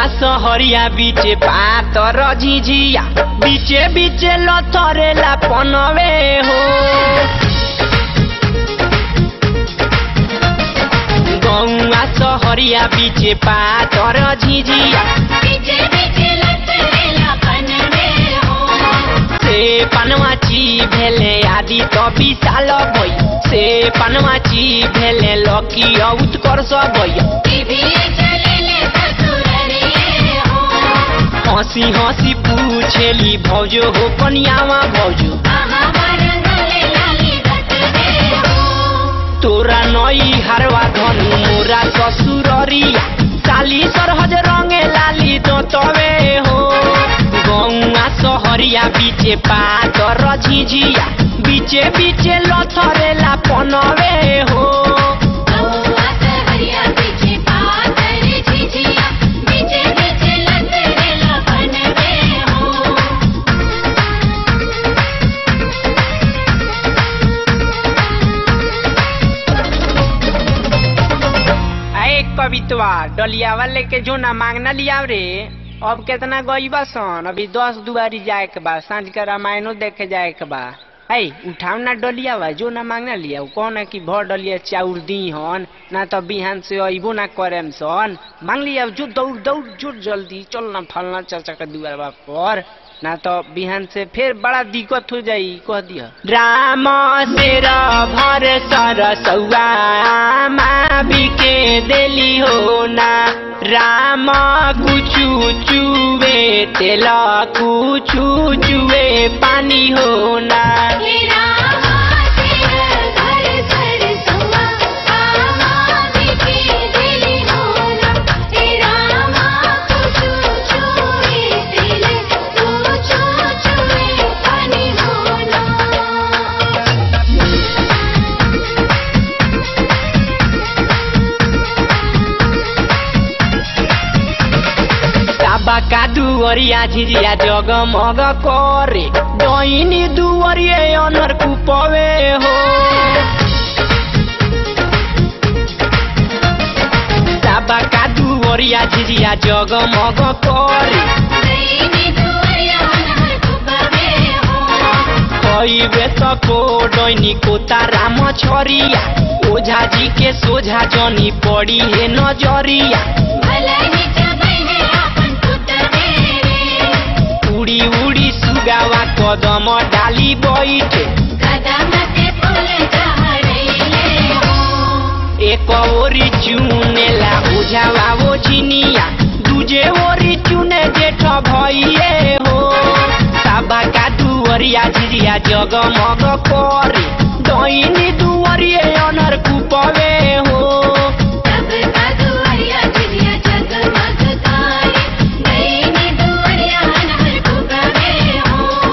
सहरिया बिचे पातर झिझिया बिचे बिचे लथरेला पनवे हो गौआ सहरिया बिचे पातर झिझिया बीचे बीचे लतरेला बनवे हो से पनवाची भेले आदि तो विशाल भई से पनवाची भेले लकी उत्कर्ष भई टीवी चलेले ससुररिए हो हंसी हंसी पूछेली भौजो हो कनियावा भौजो आहा मरंगले लाली घटवे हो तोरा नई हारवा धनु मोरा ससुररिया साली सरहज रंगे लाली तो तवे हो गौआ सहरिया बिचे पातर झिझिया बिचे बिचे लथरेला पनवे हो गौआ सहरिया बीचे पातर झिझिया बीचे बीचे लतरेला बनवे हो अरे कवितवा डलिया वाले के जो ना मांगना लिया रे अब केतना गईबा सन अभी दस दुआरी जाए के बा सांझ के रामायणो देखे जाए के बा है उठाव ना डलिया बा जो ना मांगना लिया कौन है कि भर डलिया चाउर दी हन ना तो बिहान से अइबो ना करेम सन मांग लिया जो दौड़ दौड़ जो जल्दी चल ना फलना चाचा के दुआर पर ना तो बिहान से फिर बड़ा दिक्कत हो जाई कह दिया राम शेर भर सर सौआ बिके देली हो ना राम कुचु चुवे तेल कुचु चुवे पानी हो ना हे रामा तेरा घर सरसुआ आमा बिके दिली होना हे रामा कुचू चुए दिल कुचू चुए पानी होना बाबा का दुवरिया झिझिया जगमग करे डैनी दुवरिए अनर कुपवे हो बाबा का दुवरिया झिझिया जगमग करे दैनी दुआरिया हर कुबवे हो कईबे तको डैनी को ताराम छरिया ओझा जी के सोझा जनी पड़ी है नजरिया भला नीचा बने अपन पुतवे रे उड़ी उड़ी सुगावा कदम डाली बैठे कदम ते फूल चढ़ैले हो एक ओरी चुनेला बुझावा वो झिनिया दूजे ओरी चुने जेठ भइए हो साबा का दुवरिया झिझिया जगमग करे डैनी दुवरिए अनर कुपवे हो सब का दुआरिया दुनिया जगमग करे दैनी दुआरिया हर कुबवे हो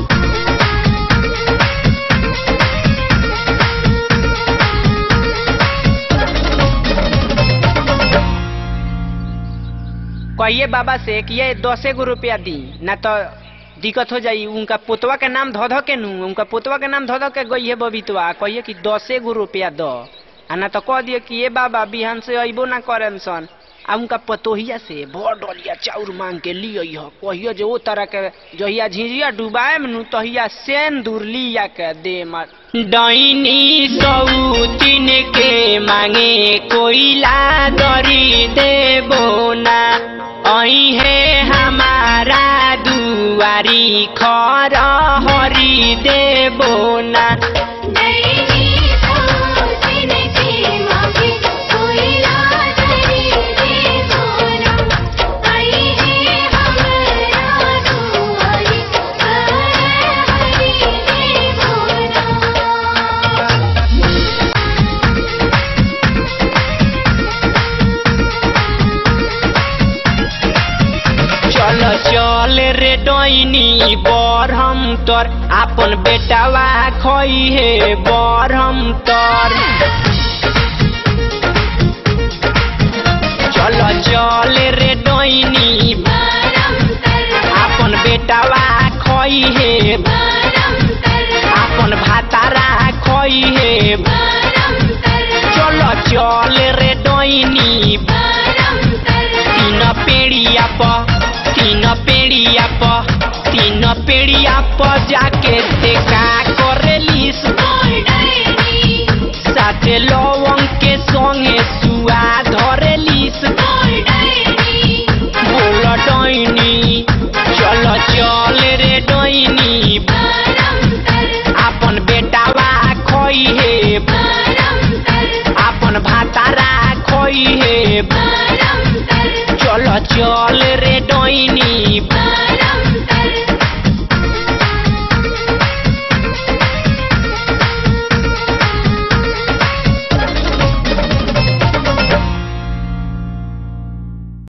कहिए बाबा से कि ये दसे गो रुपया दी ना तो दिक्कत हो जाई उनका पोतवा के नाम धो धो के नू उनका पोतवा के नाम धो धो के गई है बबीतवा कहिए कि दसे गो रुपया दो आ ना तो कह दिए कि ये बाबा बिहान से अइबो ना करेम सन आ उनका पतोहिया से भर डलिया चाउर मांग के लिय ह कहियो जे ओ तरह के जहिया झिझिया डुबाएम नु तहिया सेन दूर लिया के दे मत डैनी सौतीन के मांगे कोइला दरी देबो ना अहे हमारा दुआरी खर हरी देबो ना दैनी सोचिन के मांगे कोइला धरी दे सोना आई है हमरा दुआरी कर हरी दे सोना चल चल रे डैनी बरहम तर आपन बेटावा खई हे बरहम तर चल चल रे डैनी परम कर आपन बेटावा खई हे परम कर आपन भातारा खई हे परम कर चल चल रे डैनी परम कर तीन पेड़िया के ते का करेलिस मोर डायरी साथे लो